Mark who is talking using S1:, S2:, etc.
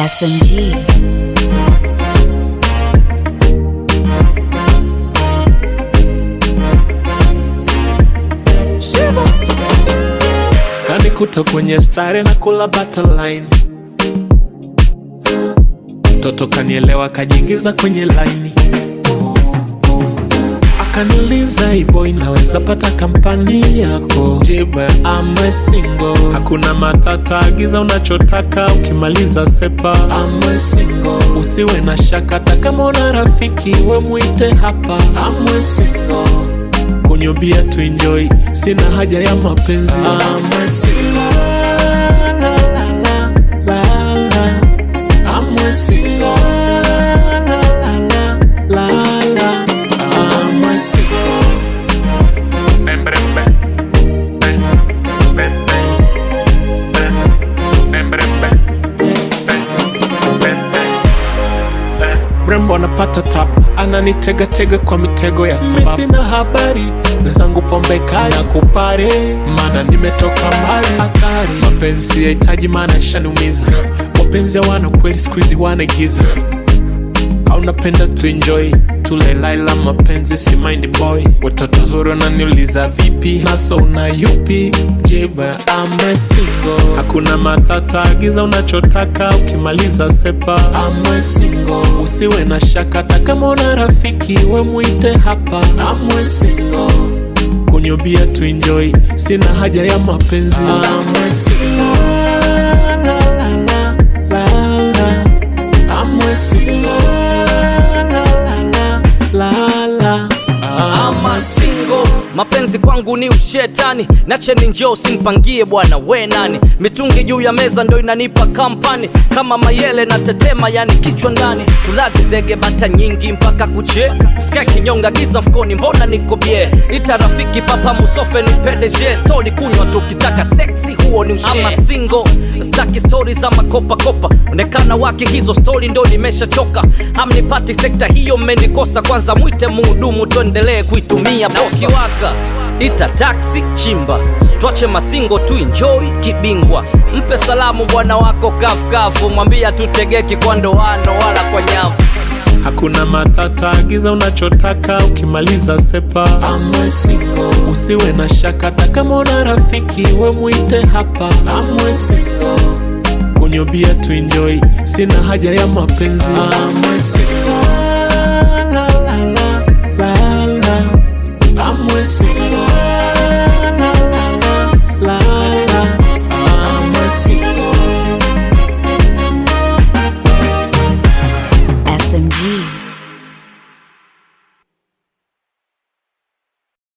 S1: SMG.
S2: kanikuta kwenye stare na kula butterline mtoto kanielewa kajiingiza kwenye laini akaniuliza ibo inaweza pata kampani yako jibe ama singo hakuna matata agiza unachotaka ukimaliza sepa ama singo usiwe na shaka hata kama una rafiki we mwite hapa amwe singo kunywa bia tu enjoy sina haja ya mapenzi amwe singo la, la, la, la, la. Amwe singo la, la, la, la, la. Amwe singo Bem, bem, bem. Bem, bem, bem. Bem, bem, bem, bem. Bem, bem, bem. mrembo anapata tap ananitegatega kwa mitego ya sababu sina habari zangu pombe kali na kupare mana nimetoka mbali hatari mapenzi yahitaji maana ishaniumiza wapenzi hawana kweli skuizi wanaigiza aunapenda tuenjoy tulelaila mapenzi si mind boy watoto zuri wananiuliza vipi naso una yupi jiba ama singo hakuna matata agiza unachotaka ukimaliza sepa ama singo usiwe na shaka hata kama una rafiki we mwite hapa amwe singo kunywa bia tuenjoy sina haja ya mapenzi amwe singo la, la, la, la, la. Amwe singo la, la, la, la, la.
S3: ama singo mapenzi kwangu ni ushetani nacheni njoo simpangie bwana we nani mitungi juu ya meza ndo inanipa kampani kama mayele na tetema yani kichwa ndani tulazi zege bata nyingi mpaka kuche skia kinyonga giza mfukoni mbona niko bie ita rafiki papa musofe ni pdg stori kunywa tukitaka seksi huo ni ushe ama singo staki stori za makopakopa onekana wake hizo stori ndo nimeshachoka hamnipati sekta hiyo mmenikosa kwanza mwite muhudumu tuendelee kuitumia na ukiwaka ita taksi chimba twache masingo tu enjoy kibingwa mpe salamu bwana wako kafukafu mwambia tutegeki kwa ndoano wala kwa nyavu
S2: hakuna matata agiza unachotaka ukimaliza sepa amwe singo usiwe na shaka hata kama una rafiki we mwite hapa amwe singo kunywa bia tu enjoy sina haja ya mapenzi amwe singo la, la, la, la, la. amwe singo la, la, la, la, la. amwe singo
S1: SMG.